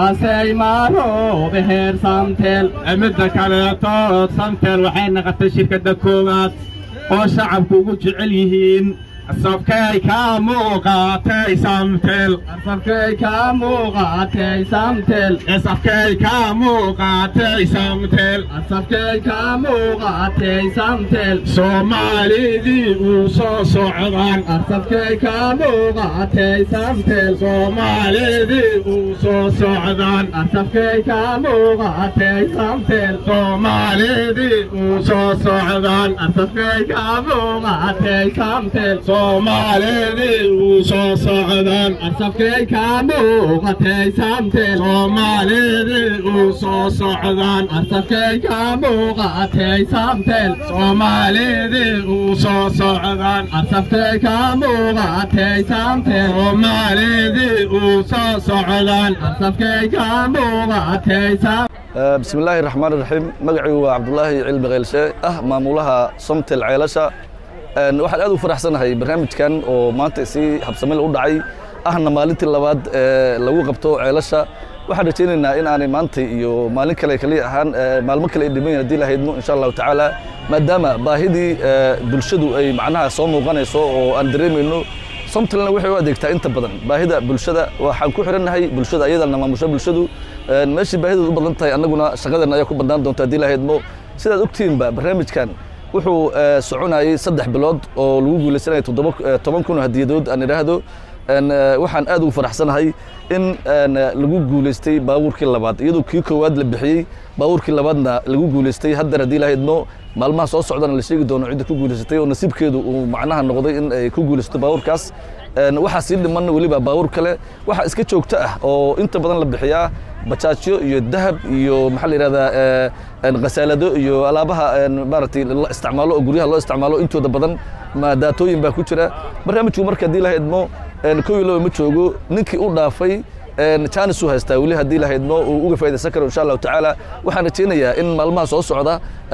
saasay maaroobe heer samtel midda kaleetood samtel waxay naqatay shirkadda koowaad oo shacabku ugu jecel yihiin safkay kaa muuqaatay samtel safkay kaa muuqaatay samtel safkay kaa muuqaatay samtel safkay kaa muuqaatay samtel soomaalidii uu soo socdaan safkay kaa muuqaatay samtel soomaalidii uu soo socdaan safkay kaa muuqaatay samtel soomaalidii uu soo socdaan safkay kaa muuqaatay samtel soomaalidii uu soo socdaan safkay kaa muuqatay samtel soomaalidii uu soo socdaan safkay kaa muuqatay samtel soomaalidii uu soo socdaan safkay kaa muuqatay samtel soomaalidii uu soo socdaan safkay kaa muuqatay samtel bismi illaahi raxmaan iraxiim magacaygu waa cabdulaahi cilmi khaylshe ah maamulaha somtel ceelasha waxaan aad u faraxsanahay barnaamijkan oo maanta si habsamil u dhacay ahna maalintii labaad ee lagu qabto ceelasha waxaan rajaynaynaa in aanay maanta iyo maalin kale kaliya ahaan maalmo kale ay dhiman haddii la haydmo insha allahu tacaala maadaama baahidii bulshadu ay macnaha soo muuqanayso oo aan dareemayno somtalna waxay u adeegtaa inta badan baahida bulshada waxaan ku xirannahay bulshada ayadana maamusho bulshadu meeshii baahideed u badan tahay annaguna shaqadeena ayaa ku badnaan doonta haddii la haydmo sidaad ogtihiinba barnaamijkan wuxuu soconayay saddex bilood oo lagu guulaysanaya toddoba toban kun oo hadiyadood aan idhaahdo waxaan aad ugu faraxsanahay in lagu guulaystay baabuurkii labaad iyadoo kii koowaad la bixiyey baabuurkii labaadna lagu guulaystay haddana haddii la haydmo maalmaha soo socdana la sheegi doono cidda ku guulaysatay oo nasiibkeedu uu macnaha noqday in ay ku guulaysato baabuurkaas waxaa sii dhiman weliba baabuur kale waxaa iska joogto ah oo inta badan la bixiyaa bajaajyo iyo dahab iyo maxaa la yidhahdaa khasaalado iyo alaabaha maaragtay la isticmaalo oo guryaha loo isticmaalo intooda badan daatooyin baa ku jira barnaamijku marka haddii la haydmo kow iyo laba ma joogo ninkii u dhaafay jaanis uu haystaa weli haddii la haydmo uu uga faa'idaysan karo insha allahu tacaala waxaan rajaynayaa in maalmaha soo socda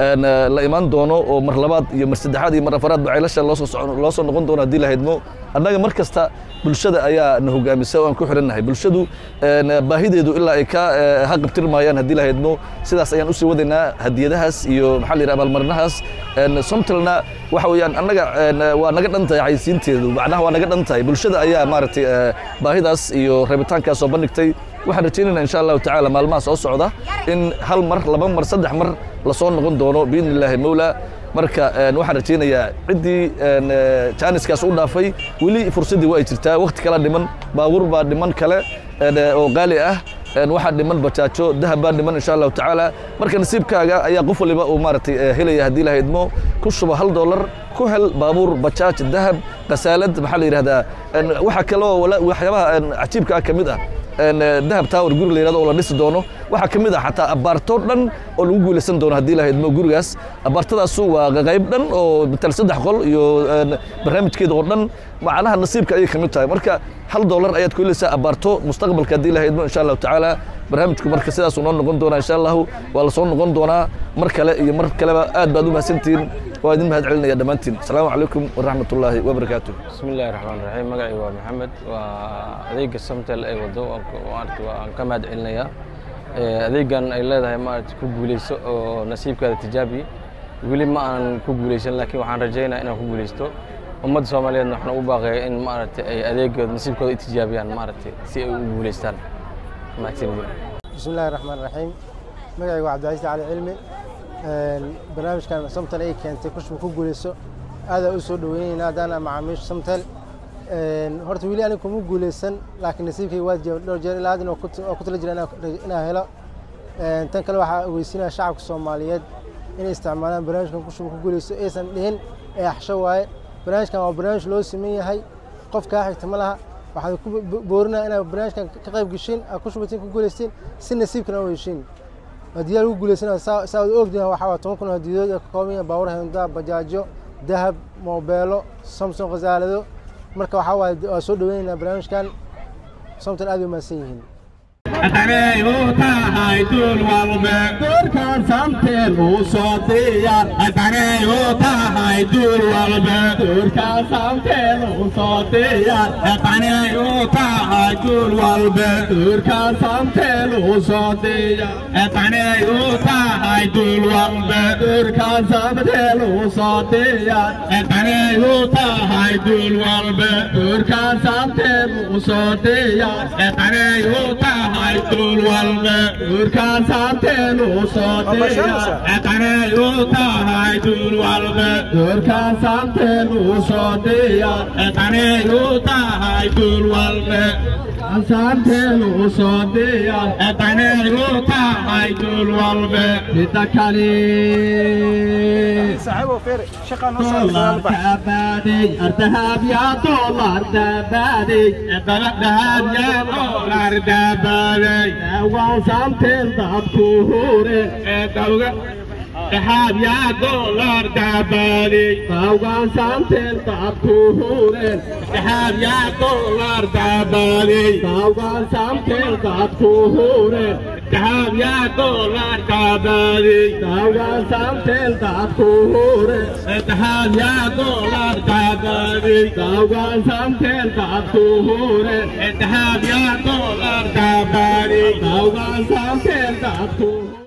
la imaan doono oo mar labaad iyo mar saddexaad iyo mar afaraad ba ceelasha loo soo socon loo soo noqon doono haddii la haydmo annaga mar kasta bulshada ayaa na hogaamisa oo aan ku xirannahay bulshadu baahideedu ilaa ay ka ha qabtirmayaan haddii la haydmo sidaas ayaan usii wadaynaa hadiyadahaas iyo maxaa la yidhaha abaalmarinahaas somtalna waxa weeyaan annaga waa naga dhan tahay xayisiinteedu macnaha waa naga dhan tahay bulshada ayaa maaragtay baahidaas iyo rabitaankaas soo bandhigtay waxaan rajaynaynaa insha allahu tacaala maalmaha soo socda in hal mar laba mar saddex mar lasoo noqon doono biidni illaahi mawla marka waxaan rajaynayaa ciddii jaaniskaas u dhaafay weli fursaddii waa ay jirtaa wakti kala dhiman baabuur baa dhiman kale oo qaali ah waxaa dhiman bajaajo dahab baa dhiman insha allahu tacaala marka nasiibkaaga ayaa qof waliba uu maaragtay helaya haddii la haydmo ku shubo hal dollar ku hel baabuur bajaaj dahab khasaalad maxaa la yidhahdaa waxaa kaloo waxyaabaha cajiibka ah ka mid ah dahab tower guri la yidhahdo oo la dhisi doono waxaa ka mid ah xataa abaarto dhan oo lagu guulaysan doono haddii la haydmo gurigaas abaartadaasu waa qayb dhan oo matal saddex qol iyo barnaamijkeeda oo dhan macnaha nasiibka ayay ka mid tahay marka hal dollar ayaad ku helaysaa abaarto mustaqbalka haddii la haydmo insha allahu tacaala barnaamijku marka sidaasuu noo noqon doonaa insha allahu waa la soo noqon doonaa mar kale iyo mar kaleba aad baad u mahadsantihiin waa idin mahad celinaya dhammaantiin asalaamu calaykum waraxmat ullaahi wabarakaatu بسم الله الرحمن الرحيم magacay waa maxamed waa adeega samtel ay wado maarata waan ka mahad celinayaa adeegan ay leedahay maarata ku guuleyso oo nasiibkaada tijaabi weli ma aanan ku guuleysan laakiin waxaan rajaynaa inaan ku guuleysto ummadda soomaaliyeedna waxaan ugu baaqaya in maaragtay ay adeegooda nasiibkooda i tijaabiyaan maaragtay si ay u guuleystaan mahadsanidin بسم الله الرحمن الرحيم magacay waa cabdicasiis cali cilmi barnaamijkan samtel ay keentay kushba ku guuleyso aadaa u soo dhaweynaynaa haddaana macaamiisha samtel horta weli aniga kuma guuleysan laakiin nasiibkayga waa jira dhowr jeer ilaa hadda oo ku tala jira inaan helo tan kale waxaa ogeysinaya shacabka soomaaliyeed inay isticmaalaan barnaamijkan kushba ku guuleyso aysan dhihin ee axsho waaye barnaamijkan waa barnaamij loo siman yahay qof kaa xigta ma laha waxaad ku boorinaya inaad barnaamijkan ka qayb geshiin aad ku shubatiin ku guuleystiin si nasiibkana u heshiin hadiyaa lagu guuleysanaya saa ad ogdihin waxaa waa toban kun oo hadiyadood ee ka kooban yahay baabuur hendaa bajaajo dahab moobeelo samson khasaalado marka waxaa waaye waa soo dhaweynaynaa barnaamijkan samtan aad bay mahadsan yihiin Atanay u tahay dul walbe Durkan samtel u soo diyaar Atanay u tahay dul walbe Durkan samtel u soo diyaar Atanay u tahay dul walbe Durkan samtel u soo diyaar Atanay u tahay dul walbe Durkan samtel u soo diyaar Atanay u tahay dul walbe Durkan samtel u soo diyaar Atanay u tahay dul walbe Durkan samtel u soo diyaar Atanay u tahay dul walbe Durkan samtel u soo diyaar Atanay u tahay dul walbe Samtel u soo diyaar Atanay u tahay dul walbe Midda kale saaxiibo feere shaqa noo soo دولار تبادي الذهب يا دولار تبادي الذهب يا دولار تبادي وصمتين ضبطوري ذهب يا دولار تبادي وصمتين ضبطوري ذهب يا دولار تبادي وصمتين ضبطوري ذهب يا دولار تبادي وصمتين ضبطوري ذهب يا دولار تبادي وصمتين ضبطوري ذهب يا دولار تبادي وصمتين ضبطوري